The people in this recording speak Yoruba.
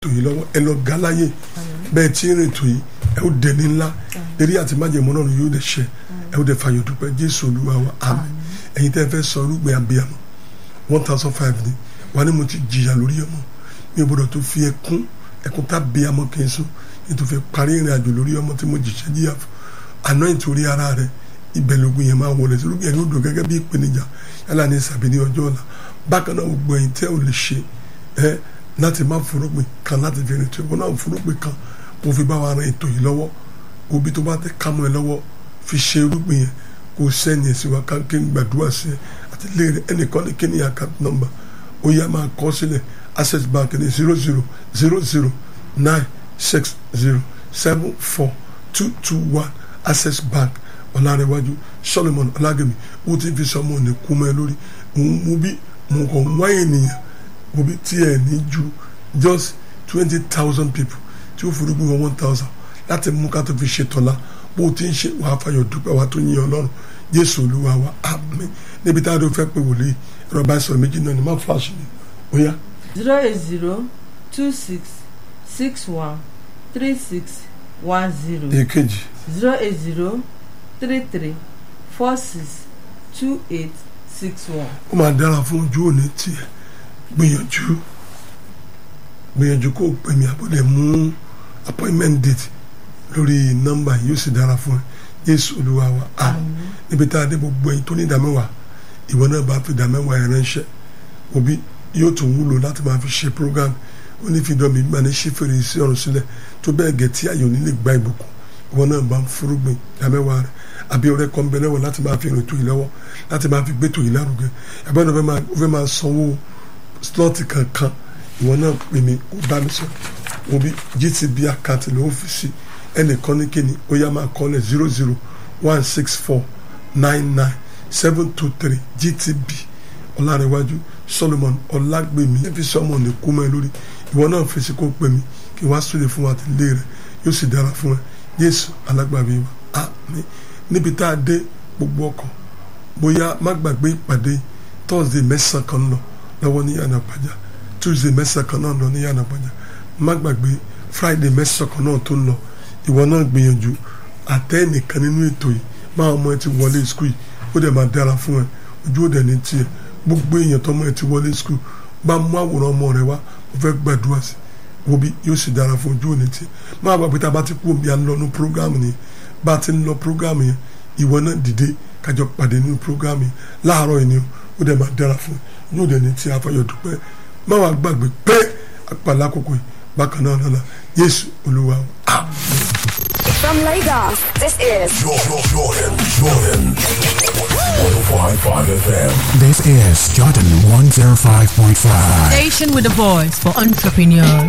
ètò yìí lọ́wọ́ ẹ lọ ga láyè bẹ́ẹ̀ tí ń rìn ètò yìí ẹ ó dẹni ńlá eré àti májèmọ́ náà yóò dẹ̀ ṣẹ ẹ ó dẹ̀ fàyọ̀ dúpẹ́ jésù olúwa wa àmín ẹ̀yin tẹ́ fẹ́ sọ irúgbìn abiyamọ one thousand five ni wà ní mo ti jìyà lórí ọmọ mi ò gbọdọ̀ tó fi ẹkún ẹkún tá bíyamọ kì í sùn ní tó fi parí ìrìn àjò lórí ọmọ tí mo jìṣẹ́ jìyà fún àná ìtorí ara rẹ ibẹ̀ lógun yẹn máa wọlé sí irúgbìn yẹn ló dùn gẹ́gẹ́ bí ìpèníjà yálà ní sàbí ní ọjọ́ ọ̀la bákan náà gbogbo ẹ̀yin tẹ́ ò lè ṣe ẹ́ láti má furugbìn kan láti fi rìn tó ìwọ náà furugbìn kan kó fi bá wa ran ètò yìí lọ́wọ́ òbí tó bá tẹ kámọ́ ẹ lọ́wọ́ fi ṣe irúgbìn yẹn kó sẹ́ni ẹ̀ sí wa ká kí n gbàdúrà sí ẹ àti léèrè ẹnìkan ní kíní account number ó yá máa kọ sílẹ̀ access bank ní zero zero zero zero nine six zero seven four two two one access bank ọ̀làrẹ̀wájú solomon ọ̀làgẹ̀mí ó ti fi sọmọ ní kúmọ́ ẹ lórí òun mú bí mo kàn wá ènìyàn mo bí tí ẹ ní ju just twenty thousand people tí ó forúgbìn wọn one thousand láti mú ká tó fi ṣe tọ́lá bó ti ń ṣe wàá fàyọ̀ dúpẹ́ wàá tó yin ọlọ́run jésù olúwa wa àmín níbi tá a dó fẹ́ pé wòlíì ẹ̀rọ bá sọ̀rọ̀ méjì náà ni má flash ni ó yá. zero eight zero two six six one three six one zero èkejì zero eight zero three three four six two eight six one. ó máa dára fún ojú òní tiẹ̀ gbìyànjú gbìyànjú kó o pè mí àbọ̀dẹ̀ mú appointment date lórí nọ́mbà yìí ó sì dára fún ẹ jésù olúwa wa àmín níbi tá a dé gbogbo ẹ̀yin tó ní ìdámẹ́wàá ìwọ náà bá fi ìdámẹ́wàá ẹ̀ ránṣẹ́ òbí yóò tún wúlò láti máa fi ṣe program ó ní fi dọ́mi gbà ní ṣífèrè sí ọ̀run sílẹ̀ tó bẹ́ẹ̀ gẹ̀ tí àyò nílé gba ìbùkún ìwọ náà bá ń fúrúgbìn ìdámẹ́wàá rẹ̀ àbí ọ̀rẹ́ kan bẹ lẹ́wọ̀ láti máa fi rìn tó yìí lọ́wọ́ láti máa fi gbé tó yìí lárugẹ ẹ̀bẹ́ náà ó fẹ́ máa sanwó slọ́ọ̀tì kankan ìwọ náà pè mí kó bá mi sọ òbí gtb àkáǹtì ló fi sí ẹnìkan ní kíni ó yá máa kọ́lẹ̀ zero zero one six four nine nine seven two three gtb ọlárẹ̀wájú solomon ọlágbèmí ẹbí sọmọ ní kú mọ́ ẹ lórí ìwọ náà fèsì kó pè mí kí wọ́n á súlẹ̀ fún wa àti ilé rẹ̀ yóò sì dára fún ẹ yéésù alágbàbí wa àmín níbi tá a dé gbogbo ọkọ̀ bóyá má gbàgbé ìpàdé thursday mẹ́sàn-án kan lọ lọ́wọ́ ní yànnà pàjá tuesday mẹ́sàn-án kan náà lọ ní yànnà pàjá má gbàgbé friday mẹ́sàn-án kan náà tó ń lọ ìwọ náà gbìyànjú àtẹ́ nìkan nínú ètò yìí máa ọmọ ẹ ti wọlé skul yìí ó dẹ̀ máa dára fún ẹ ojú ó dẹ̀ ní tiẹ̀ gbogbo èèyàn tọmọ ẹ ti wọlé skul bá mú àwòrán ọmọ rẹ wá ó fẹ́ gbàdúrà sí wo bí yóò sì dára fún ojú òní tiẹ̀ máa gbàgbé tá a bá ti kú omi à ń lọ ní programu ni bá a ti ń lọ programu yẹn ìwọ náà dìde kájọ pàdé nínú programu yẹn láàárọ̀ yìí ni ó dẹ̀ máa dára fún ẹ yóò dẹ̀ ní tiẹ̀ afayọ̀ dúpẹ́ má wàá gbàgbé pé àpàlà àkókò yìí bákan náà lọ́la Jésù Olúwa àmín. From Lagos, this is Jordan, Jordan, Jordan. 105.5 FM. This is Jordan 105.5. Station with a voice for entrepreneurs.